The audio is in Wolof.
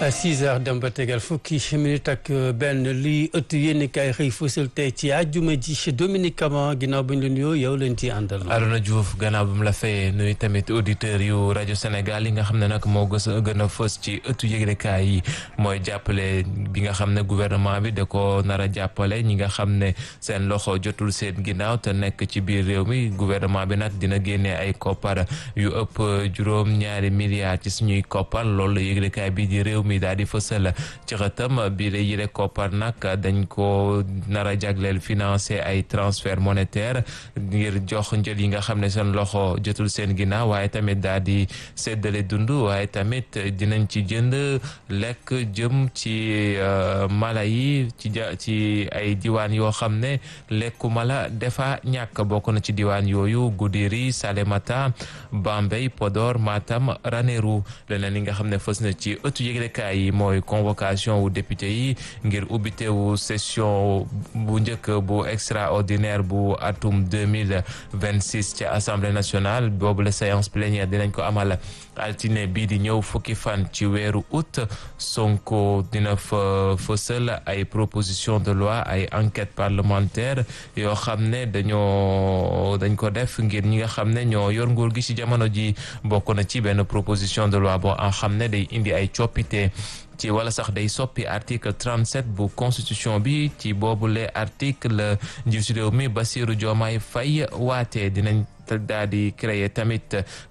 6 heures dem ba tegal fukki minute ak benn lii ëtt yéen kay xëy fësal tey ci àjjuma ji Dominique Kama ginnaaw ba ñu la nuyoo yow leen ci àndal. Arona Diouf gannaaw bi mu la fayee nuyu tamit auditeurs yu rajo Sénégal yi nga xam ne nag moo gës a gën a fës ci ëttu yëglekaay yi mooy jàppale bi nga xam ne gouvernement bi da ko nar a jàppale ñi nga xam ne seen loxo jotul seen ginnaaw te nekk ci biir réew mi gouvernement bi nag dina génnee ay koppar yu ëpp juróom ñaari milliards ci suñuy koppar loolu yëglekaay bi di réew mi daal di fësal ci xëtam bi la yile koppar nag dañ ko nar a jagleel financer ay transfert monétaire ngir jox njël yi nga xam ne seen loxo jotul seen ginnaaw waaye tamit daal di séddale dund waaye tamit dinañ ci jënd lekk jëm ci mala yi ci ci ay diwaan yoo xam ne lekku mala defa ñàkk bokk na ci diwaan yooyu Goudiri Salémata Bambey Podor Matam Ranérou leneen li nga xam ne fës na ci ëttu yëglekaay yi mooy convocation wu député yi ngir ubbitewu session bu njëkk bu extraordinaire bu atum 2026 ci assemblée nationale boobu la séance plénière dinañ ko amal altine bii di ñëw fukki fan ci weeru août Sonko dina fa fësal ay proposition de loi ay enquête parlementaire yoo xam ne dañoo dañ ko def ngir ñi nga xam ne ñoo yor nguur gi ci jamono ji bokk na ci benn proposition de loi boo xam ne day indi ay coppite ci wala sax day soppi article 37 bu constitution bi ci boobule article njiitu réew mi Bassirou Diomaye Faye waatee dinañ daal di créer tamit